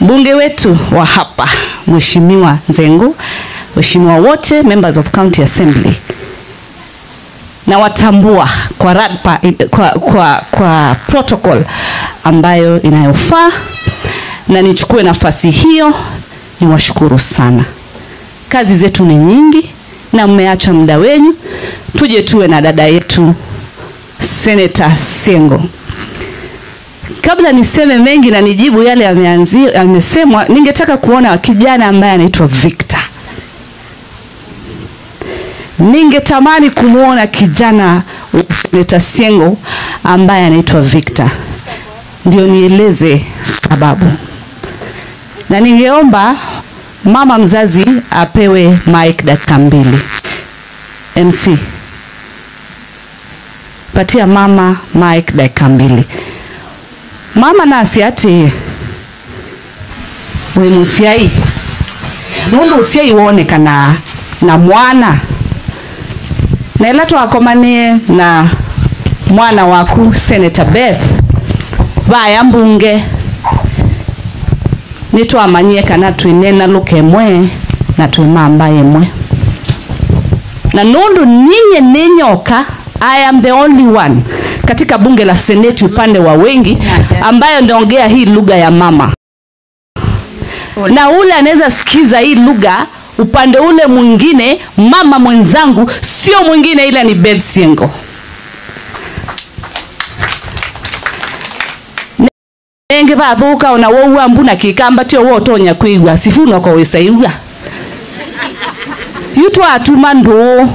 mbunge wetu wa hapa Mheshimiwa Nzengo, Mheshimiwa wote members of county assembly, na watambua kwa, radpa, kwa, kwa, kwa protocol ambayo inayofaa, na nichukue nafasi hiyo niwashukuru sana. Kazi zetu ni nyingi na mmeacha muda wenyu tuje tuwe na dada yetu Senator Sengo. Kabla niseme mengi na nijibu yale yameanzi- yamesemwa, ningetaka kuona kijana ambaye anaitwa Victor. Ningetamani kumwona kijana wa Senator Sengo ambaye anaitwa Victor, ndio nieleze sababu, na ningeomba mama mzazi apewe mic dakika mbili. MC, patia mama mic dakika mbili. Mama nasi ati we musiai nundu usiai wonekana na mwana na ila twakomanie na mwana waku Senator Beth vaya mbunge nitwamanyie kana twinena luka emwe na twimamba emwe na nundu ninyi ni nyoka I am the only one katika bunge la seneti upande wa wengi ambayo ndaongea hii lugha ya mama na ule anaweza sikiza hii lugha upande ule mwingine mama mwenzangu sio mwingine ila ni Beth Siengo nenge bathuka ona woua mbuna kikamba tio wotonya kwigua sifuna ko wisaiua yu twatuma nduu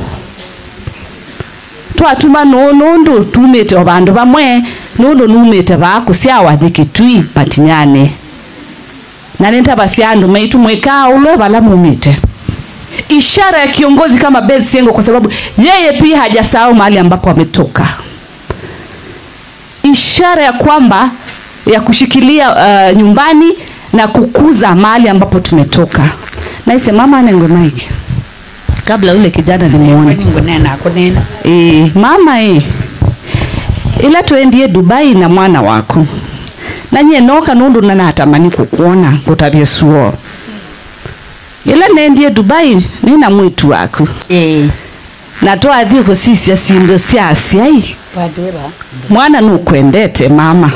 twatuma nuu nundu tumite o bandu bamwe nundu numite baku syawathi kitui matinyani na nintaba sya andu maitu mwikaa ulwe bala mumite ishara ya kiongozi kama Beth Siengo kwa sababu yeye pia hajasahau mahali ambapo ametoka ishara ya kwamba ya kushikilia uh, nyumbani na kukuza mahali ambapo tumetoka naise mama anengo mike kabla ule kijana nimuone ngunena kunena e, mama e, ila tuendie Dubai na mwana wako nanye noka nundu na natamani kukuona ngutavye suo ila nendie Dubai nina mwitu waku eh na twathie kusisya sindu sya syai padera mwana nukwendete mama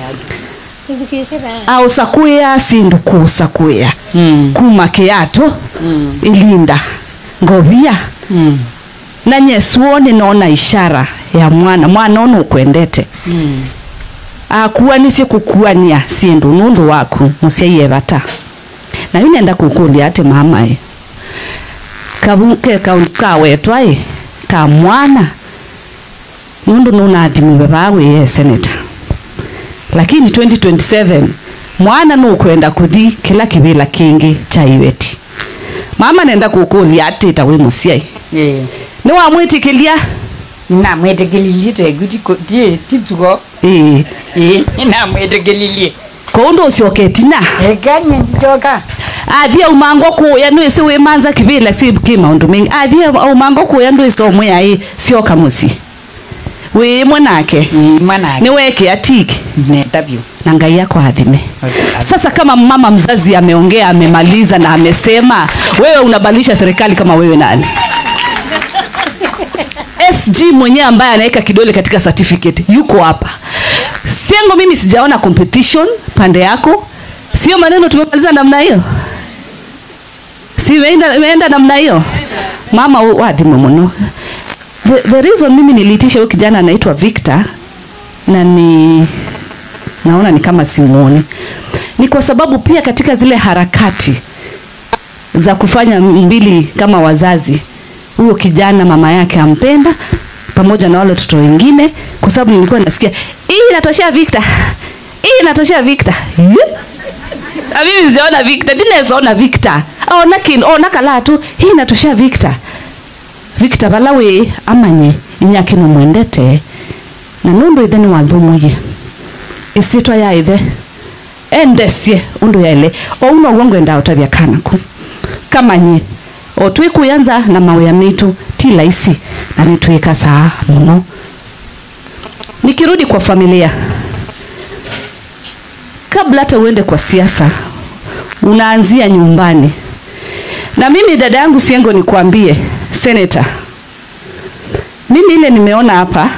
au sakuya sindu kusakuya mm kuma kiato mm ilinda ngovia mm na nyesuoni naona ishara ya mwana mwana ono ukwendete mm akuanisye kukuania sindu nundu waku musiaiye vata na yu nenda kukulia ati mamae kavuke kaundu kawetwae ka mwana nundu nunathimiwe vawiye seneta lakini 2027 mwana nukwenda kuthi kila kivila kingi cha iweti mama nenda kukulia ati tawe musiai eh niwamwitikilia na mwetekelilie teguti tie tituko ii eh na mwetekelilie koundu ucioketina ekanye ndichoka athie umango kuya nwisi wimanza kivila si ki maundu mingi athie umango kuya ndwisi omwe ai sioka musi wimwe nake mwana niweke atiki netabyo na ngai akwathime sasa kama mama mzazi ameongea amemaliza na amesema wewe unabadilisha serikali kama wewe nani sg mwenyewe ambaye anaweka kidole katika certificate yuko hapa sengo mimi sijaona competition pande yako sio maneno tumemaliza namna hiyo si imeenda imeenda namna hiyo mama u- wadhime muno the, the reason mimi niliitisha huyu kijana anaitwa victor na ni naona ni kama simuoni ni kwa sababu pia katika zile harakati za kufanya mbili kama wazazi huyo kijana mama yake ampenda pamoja na wale watoto wengine kwa sababu nilikuwa nasikia hii inatoshea Victor hii inatoshea Victor Ye? Na mimi sijaona Victor ndinaweza ona Victor ona kin ona kala tu hii inatoshea Victor Victor balawe amanye inyakino mwendete na nundu ithe ni wathumuye isitwa ya ithe endesie undu yaile ouno uguo ngwenda utavya kanaku kamanye o twikuyanza na mawia mitu ti laisi na nitwika saa muno nikirudi kwa familia kabla hata uende kwa siasa unaanzia nyumbani. Na mimi dada yangu Siengo, nikwambie senator, mimi ile nimeona hapa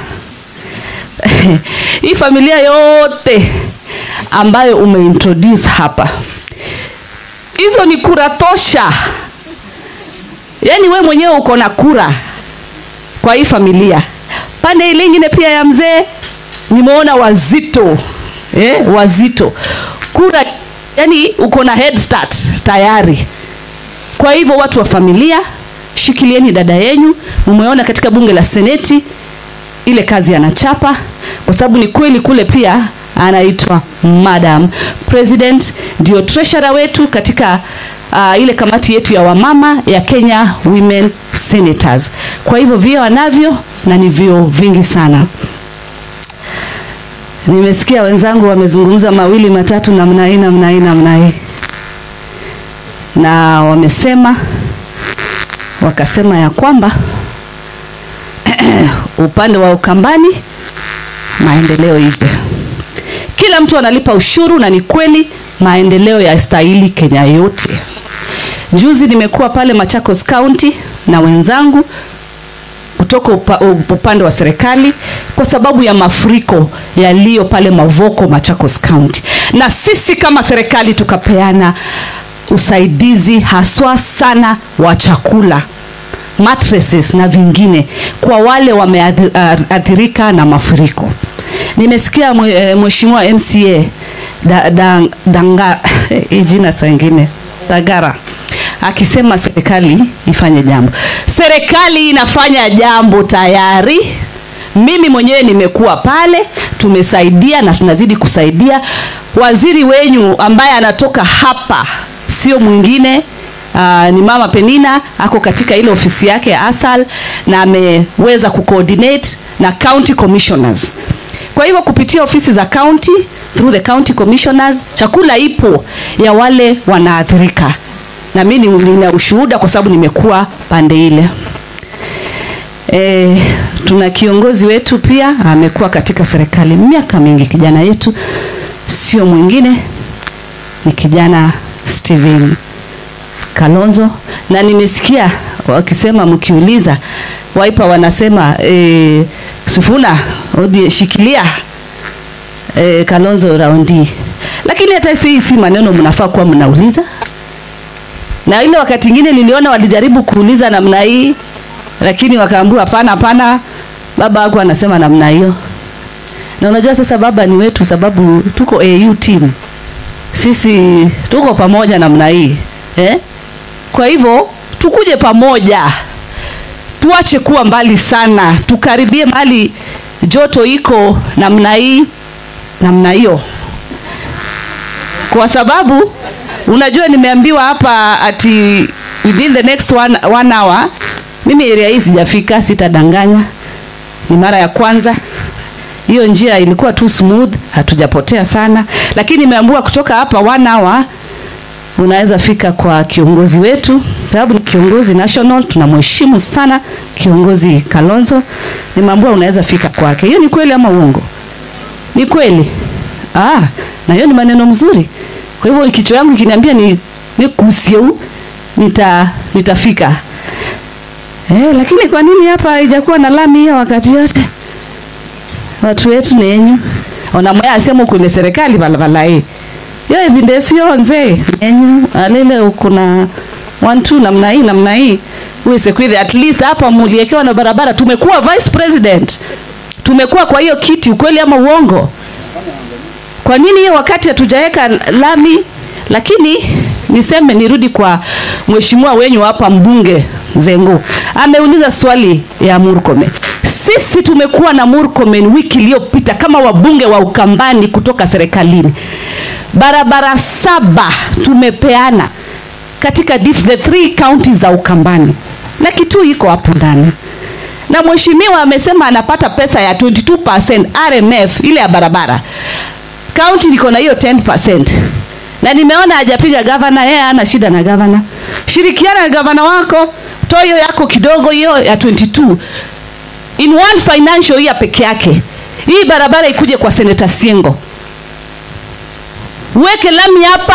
hii familia yote ambayo umeintroduce hapa, hizo ni kura tosha. Yaani we mwenyewe uko na kura kwa hii familia. Pande ile ingine pia ya mzee nimeona wazito eh, wazito kura, yani uko na head start tayari. Kwa hivyo watu wa familia, shikilieni dada yenyu. Mumeona katika bunge la seneti ile kazi anachapa, kwa sababu ni kweli kule pia anaitwa Madam President, ndio treasurer wetu katika uh, ile kamati yetu ya wamama ya Kenya Women Senators. Kwa hivyo vio anavyo na ni vio vingi sana. Nimesikia wenzangu wamezungumza mawili matatu namna hii namna hii namna hii, na wamesema wakasema ya kwamba upande wa Ukambani maendeleo ipe, kila mtu analipa ushuru, na ni kweli maendeleo ya stahili Kenya yote. Juzi nimekuwa pale Machakos County na wenzangu kutoka upa, upande wa serikali kwa sababu ya mafuriko yaliyo pale Mavoko Machakos County, na sisi kama serikali tukapeana usaidizi haswa sana wa chakula mattresses na vingine kwa wale wameathirika na mafuriko. Nimesikia mheshimiwa MCA da, da, danga jina sangine Dagara akisema serikali ifanye jambo. Serikali inafanya jambo tayari. Mimi mwenyewe nimekuwa pale, tumesaidia na tunazidi kusaidia. Waziri wenyu ambaye anatoka hapa sio mwingine Uh, ni mama Penina ako katika ile ofisi yake ya ASAL na ameweza kucoordinate na county commissioners. Kwa hivyo kupitia ofisi za county through the county commissioners, chakula ipo ya wale wanaathirika, na mimi nina ushuhuda kwa sababu nimekuwa pande ile. E, tuna kiongozi wetu pia amekuwa katika serikali miaka mingi. Kijana yetu sio mwingine ni kijana Steven Kalonzo na nimesikia wakisema mkiuliza Wiper wanasema e, Sifuna odi shikilia e, Kalonzo raundi, lakini hata si si maneno mnafaa kuwa mnauliza. Na ile wakati ingine niliona walijaribu kuuliza namna hii, lakini wakaambiwa hapana, hapana, baba wako anasema namna hiyo. Na unajua sasa baba ni wetu, sababu tuko AU team, sisi tuko pamoja namna hii eh? Kwa hivyo tukuje pamoja, tuache kuwa mbali sana, tukaribie mahali joto iko namna hii namna hiyo, kwa sababu unajua nimeambiwa hapa ati within the next one, one hour. Mimi area hii sijafika, sitadanganya, ni mara ya kwanza. Hiyo njia ilikuwa too smooth, hatujapotea sana, lakini nimeambiwa kutoka hapa one hour unaweza fika kwa kiongozi wetu, sababu ni kiongozi national, tunamheshimu sana kiongozi Kalonzo. Nimeambiwa unaweza fika kwake. Hiyo ni kweli ama uongo? Ni kweli. Ah, na hiyo ni maneno mzuri. Kwa hivyo kichwa yangu ikiniambia ni nikusie nita nitafika. Eh, lakini kwa nini hapa haijakuwa na lami hiyo wakati yote? Watu wetu ni yenyu. Ona mwaya asema kule serikali balabala hii yo ebinde sio nze enyu alele kuna one two namna hii namna hii uweze kweli at least hapa muliekewa na barabara. Tumekuwa vice president, tumekuwa kwa hiyo kiti, ukweli ama uongo? Kwa nini hiyo wakati hatujaweka lami? Lakini niseme nirudi kwa mheshimiwa wenyu hapa, mbunge Zengo ameuliza swali ya Murkomen. Sisi tumekuwa na Murkomen wiki iliyopita kama wabunge wa Ukambani kutoka serikalini barabara saba tumepeana katika dif, the three counties za Ukambani na Kitui iko hapo ndani, na mheshimiwa amesema anapata pesa ya 22% RMF ile ya barabara. County liko na hiyo 10%, na nimeona hajapiga gavana, yeye hana shida na gavana. Shirikiana na gavana wako, toa hiyo yako kidogo, hiyo ya 22 in one financial year peke yake, hii barabara ikuje kwa Senator Siengo weke lami hapa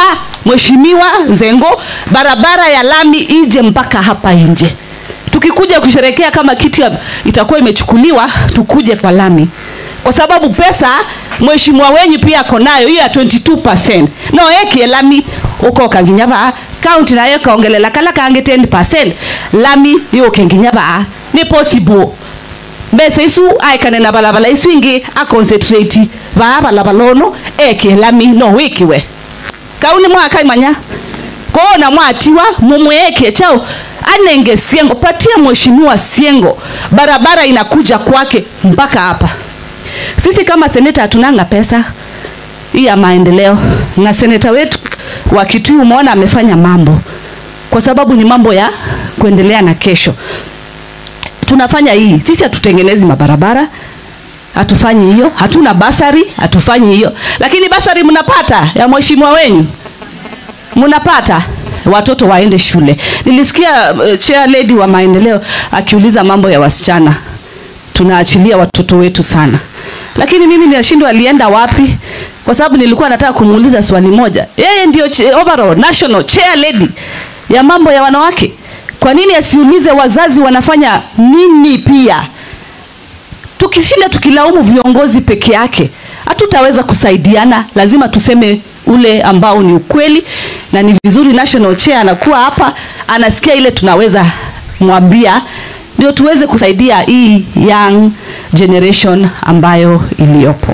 mheshimiwa Zengo, barabara ya lami ije mpaka hapa nje. Tukikuja kusherekea kama kiti ya- itakuwa imechukuliwa, tukuje kwa lami, kwa sababu pesa mheshimiwa wenyu pia ako nayo hiyo ya 22% no eki lami uko kanginyaba county nayo kaongelela kala kange 10% lami yo kenginyaba ni possible mbese isu aikane na balabala isu ingi aconcentrate ba balabala ono eke lami no wikiwe kauni mwaka imanya kona mwatiwa mumweke chao anenge siengo patia mheshimiwa siengo barabara inakuja kwake mpaka hapa sisi kama seneta hatunanga pesa hii ya maendeleo na seneta wetu wa Kitui umeona amefanya mambo kwa sababu ni mambo ya kuendelea na kesho tunafanya hii sisi hatutengenezi mabarabara hatufanyi hiyo hatuna basari hatufanyi hiyo lakini basari mnapata ya mheshimiwa wenyu mnapata watoto waende shule nilisikia uh, chair lady wa maendeleo akiuliza mambo ya wasichana tunaachilia watoto wetu sana lakini mimi ninashindwa alienda wapi kwa sababu nilikuwa nataka kumuuliza swali moja yeye ndio ch- overall national chair lady ya mambo ya wanawake kwa nini asiulize wazazi wanafanya nini pia tukishinda tukilaumu viongozi peke yake hatutaweza kusaidiana lazima tuseme ule ambao ni ukweli na ni vizuri national chair anakuwa hapa anasikia ile tunaweza mwambia ndio tuweze kusaidia hii young generation ambayo iliyopo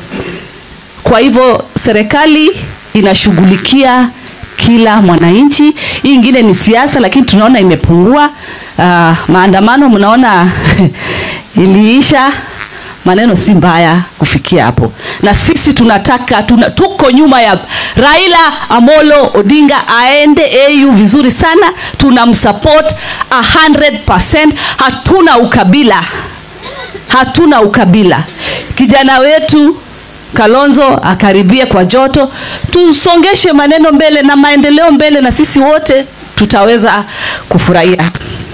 kwa hivyo serikali inashughulikia kila mwananchi. Hii ingine ni siasa, lakini tunaona imepungua. Uh, maandamano mnaona iliisha, maneno si mbaya kufikia hapo, na sisi tunataka tuna, tuko nyuma ya Raila Amolo Odinga aende AU vizuri sana, tunamsupport 100%. Hatuna ukabila, hatuna ukabila. Kijana wetu Kalonzo akaribie kwa joto, tusongeshe maneno mbele na maendeleo mbele, na sisi wote tutaweza kufurahia.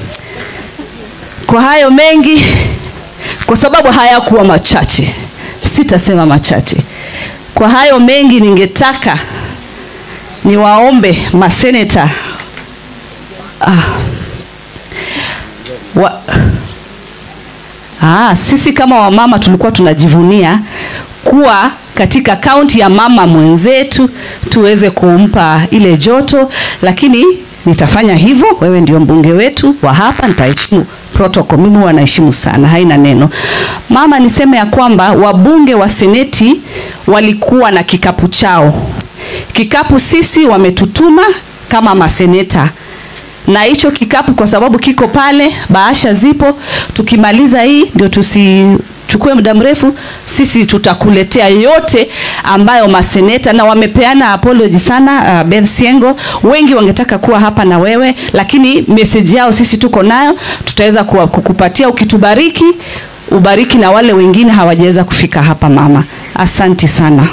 Kwa hayo mengi, kwa sababu hayakuwa machache, sitasema machache. Kwa hayo mengi, ningetaka niwaombe maseneta ah, wa, ah, sisi kama wamama tulikuwa tunajivunia kuwa katika kaunti ya mama mwenzetu tuweze kumpa ile joto, lakini nitafanya hivyo. Wewe ndio mbunge wetu wa hapa, nitaheshimu protocol. Mimi huwa naheshimu sana, haina neno. Mama, niseme ya kwamba wabunge wa seneti walikuwa na kikapu chao. Kikapu sisi wametutuma kama maseneta na hicho kikapu kwa sababu kiko pale, bahasha zipo. Tukimaliza hii ndio tusichukue muda mrefu, sisi tutakuletea yote ambayo maseneta na wamepeana apology sana. Uh, Beth Siengo, wengi wangetaka kuwa hapa na wewe, lakini message yao sisi tuko nayo, tutaweza kuwa- kukupatia ukitubariki, ubariki na wale wengine hawajaweza kufika hapa. Mama, asanti sana.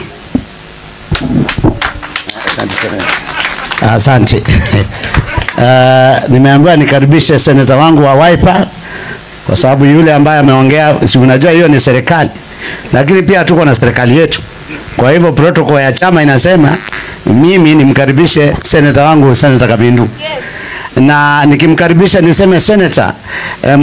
Asante sana. Asante. Uh, nimeambiwa nikaribishe seneta wangu wa Wiper kwa sababu yule ambaye ameongea, si unajua hiyo ni serikali, lakini pia tuko na serikali yetu. Kwa hivyo protocol ya chama inasema mimi nimkaribishe seneta wangu seneta Kabindu, na nikimkaribisha niseme seneta eh,